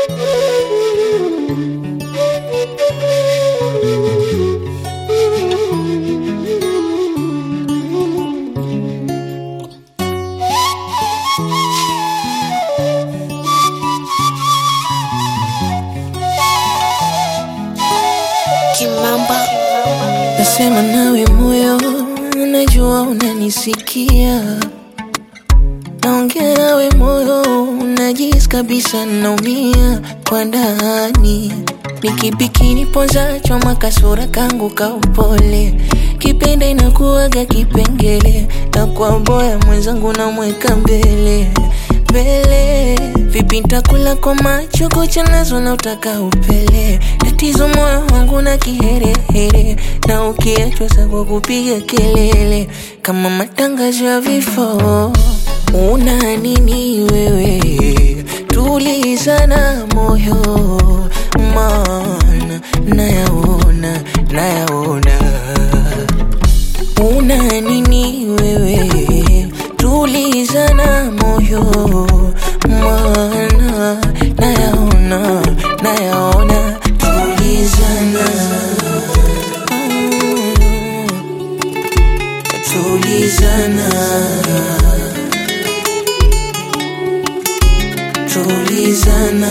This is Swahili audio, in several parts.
Kimamba Nasema nawe moyo, najua unanisikia. Naongea nawe moyo, unajisi kabisa naumia kwa ndani. Nikibikini poza choma kasura kangu ka upole, kipenda inakuwaga kipengele, na kwa boya mwenzangu namweka mbele mbele. Vipi ntakula kwa macho kucha nazo na utaka upele, tatizo moyo wangu na kiherehere, na ukiachwa sa kwa kupiga kelele kama matangazo ya vifo. Una nini wewe? Tulizana moyo, maana nayaona, nayaona Una nini wewe? Tulizana moyo, maana nayaona, nayaona. Tulizana, Mm. tulizana, tulizana,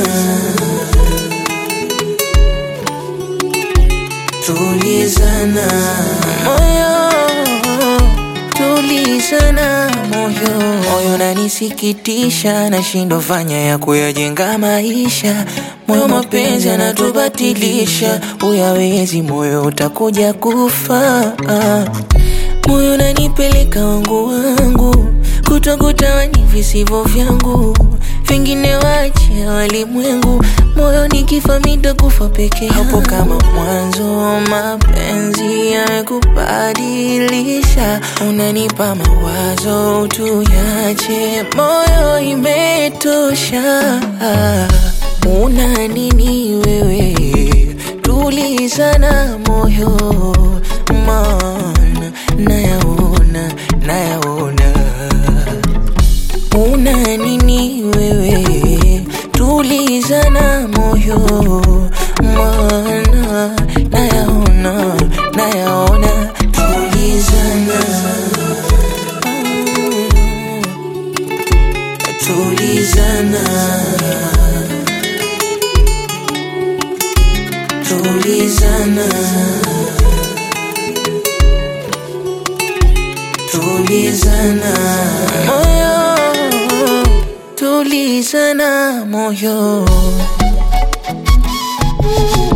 tulizana moyo tulizana moyo moyo nanisikitisha nashindwa fanya ya kuyajenga maisha moyo mapenzi anatubatilisha uyawezi moyo utakuja kufa moyo nanipeleka wangu wangu kutokutawani visivyo vyangu vingine wache walimwengu moyo nikifa mitakufa peke hapo kama mwanzo mapenzi yamekubadilisha unanipa mawazo tuyache moyo imetosha una nini wewe tulizana moyo maana nayaona nayaona una nini wewe tulizana moyo maana nayaona nayaona tulizana Mm. tulizana tulizana tulizana moyo tulizana moyo